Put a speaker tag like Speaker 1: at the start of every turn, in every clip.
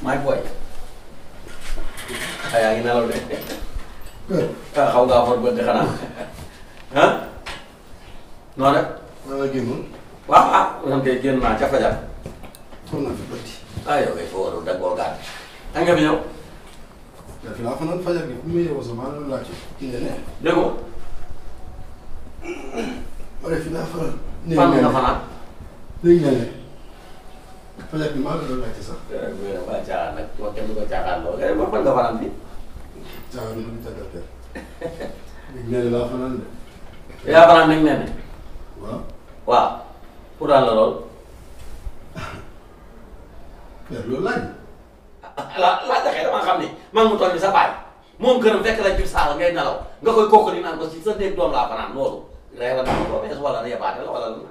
Speaker 1: maay booy. ah yaa ngi nelaw de. ah xaw ngaa for bët de xanaa. ah. noo def.
Speaker 2: maa ngi génnoon.
Speaker 1: waaw ah man kay génn naa ca fajar.
Speaker 2: foog naa fi bëtti.
Speaker 1: ah yow kay foo waroon daggoo gaan. kañ nga fi ñëw.
Speaker 2: yaa fi laa fanaan fajar gi fu mu yeewoo sax maa ngi doon laajte. kii ne ne.
Speaker 1: dégg nga.
Speaker 2: ma ne fi laa fanaan.
Speaker 1: fan nga fanaan.
Speaker 2: léegi ne ne. fajar gi maa ngi doon laajte sax.
Speaker 1: waa caaxaan nag wax kenn du ko caaxaan lool nga ne fan nga fanaan bi.
Speaker 2: caa nu mu tàggat teel. léegi ne ne laa fanaan de.
Speaker 1: yaa fanaan nag nee na.
Speaker 2: waaw.
Speaker 1: waaw. pour daal la lool.
Speaker 2: père loolu laaj.
Speaker 1: la la jaxee dama xam ni maa ngi mu toll ni sa baay moom këram fekk la ci saal ngay nelaw nga koy kooku di naan ko ci sa néeg doom laa fanaan loolu reer la dama ko bees wala yebaate la wala la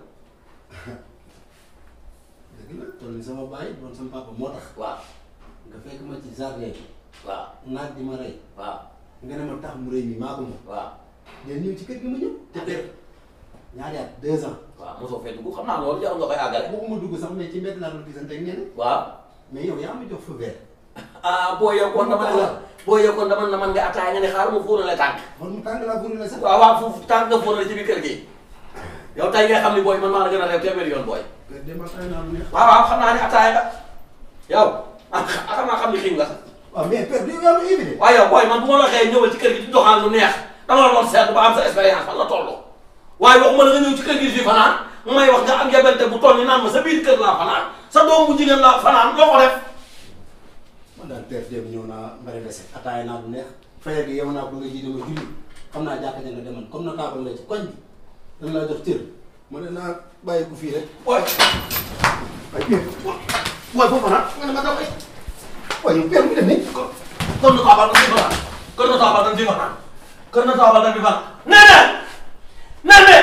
Speaker 2: dëgg la toll ni sama baay doon sama papa moo tax.
Speaker 1: waaw
Speaker 2: nga fekk ma ci jardin bi.
Speaker 1: waaw
Speaker 2: naaj di ma rey.
Speaker 1: waaw
Speaker 2: nga ne ma tax mu rëy mi maa ko moom.
Speaker 1: waaw
Speaker 2: ngeen ñëw ci kër gi ma ñëw. te père ñaari at deux ans.
Speaker 1: waaw mosoo fee dugg xam naa loolu jarul nga koy àggale
Speaker 2: waxuma dugg sax mais ci mbedd laa doon gisante ak ñeneen.
Speaker 1: waaw
Speaker 2: mais yow yaa ma jox fa verre.
Speaker 1: ah boo yow kon dama ne la boo yow kon dama ne la man nga ataaya nga ne xaaral ma fóonale tànk
Speaker 2: man mu tàng laa bëri la sax.
Speaker 1: waaw waaw foofu tànk nga fóonale ci biir kër gi yow tey ngay xam ni booy man maa la gën a réew téeméeri yoon booy
Speaker 2: kër de ma tàng naa lu neex.
Speaker 1: waaw waaw xam naa ne ataaya nga yow ah xam naa xam ni xiim nga sax
Speaker 2: waaw mais père yow yaa ma invité.
Speaker 1: waaye yow booy man bu ma la xëyee ñëwal ci kër gi di doxaan lu neex dama la doon seetlu ba am sa expérience fan la toll waaye waxuma la nga ñëw ci kër gi di fi fanaan may wax nga am yabante bu toll ni naan ma sa biir kër laa fanaan sa doom bu jigéen laa fanaan loo ko def
Speaker 2: man daal père dem ñëw naa mbari dese ataaya naa lu neex. fajar gi yow naa ko nga jiite ma julli xam naa jàkka ja nga demoon comme na taabal la ci koñ bi dañ laa jox cër. ma ne naa bàyyi ko fii rek.
Speaker 1: booy
Speaker 2: waaye père booy foofu nag nga ne ma daw ay. waaye yow père mu dem nii.
Speaker 1: kër na taabal dañ fi fanaan kër na taabal dañ fi fanaan kër na taabal dañ fi fanaan nene nene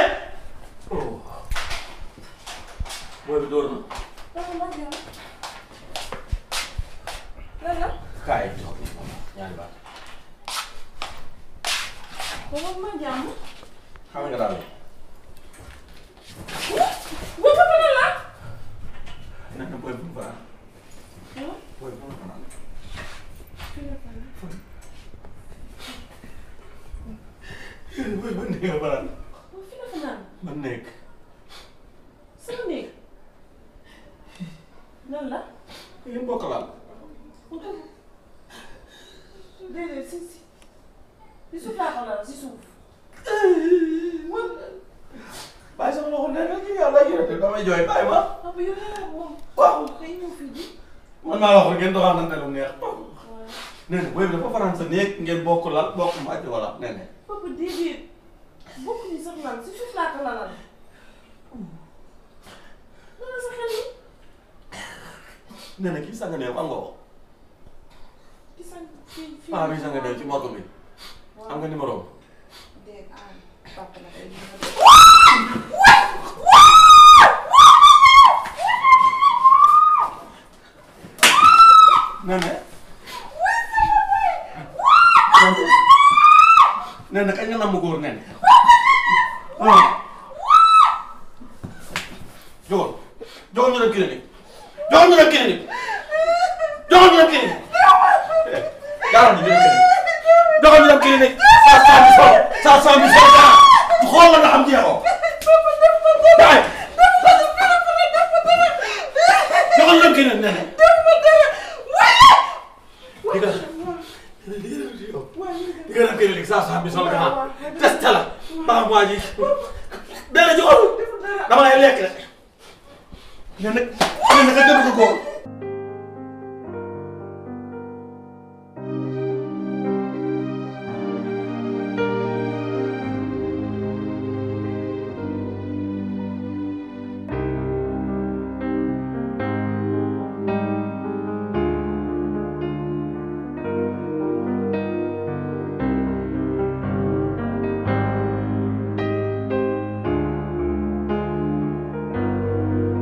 Speaker 1: booy bi dóor na
Speaker 3: lan la
Speaker 1: kaay toog ñaari baat
Speaker 3: booba ma jàmm
Speaker 1: xam nga daal
Speaker 3: bu ko lan la
Speaker 1: nene booy bu mu fanaan booy bu mu fanaan booy ba néeg nga fanaan
Speaker 3: fi la fanaan
Speaker 1: ba néeg
Speaker 3: sama néeg lan la
Speaker 1: yéen bokk laal
Speaker 3: déedéet si si si suuf laa ko lal si suuf
Speaker 1: bàyyi sama loxo nee nga ci yàlla yéen damay jooy bàyyi ma
Speaker 3: papa yow yaa moom
Speaker 1: waaw
Speaker 3: day ñëw fii di
Speaker 1: man maa la wax ngeen doxaanante lu neex
Speaker 3: waaw
Speaker 1: nee na booy bi dafa fanaan sa néeg ngeen bokk lal bokk màcc wala nee na
Speaker 3: papa déedéet bokk ñu sax lal si suuf laa ko lalal lan la sa xel ni
Speaker 1: nee na kii sanga neew am nga ko
Speaker 3: ki san fii fii
Speaker 1: paa bi sanga neew ci morgue bi am nga numéro am
Speaker 3: déet ah papa la day
Speaker 1: nee na nee na kañ nga namm góor nee na jogoon jogoon ñu dem clinique jogoon ñu dem clinique jogoon ñu dem clinique jaaroon ñu dem clinique jogoon ñu dem clinique saa saa bi sol saa saa bi sol dara xool la nga xam jeexoo kaay jogoon ñu dem clinique nee na di nga di nga dem clinique saa saa bi sol dara test la ba xam waa ji dana jogoon dama lay lekk rek nee na nee na nga dëgg ko góor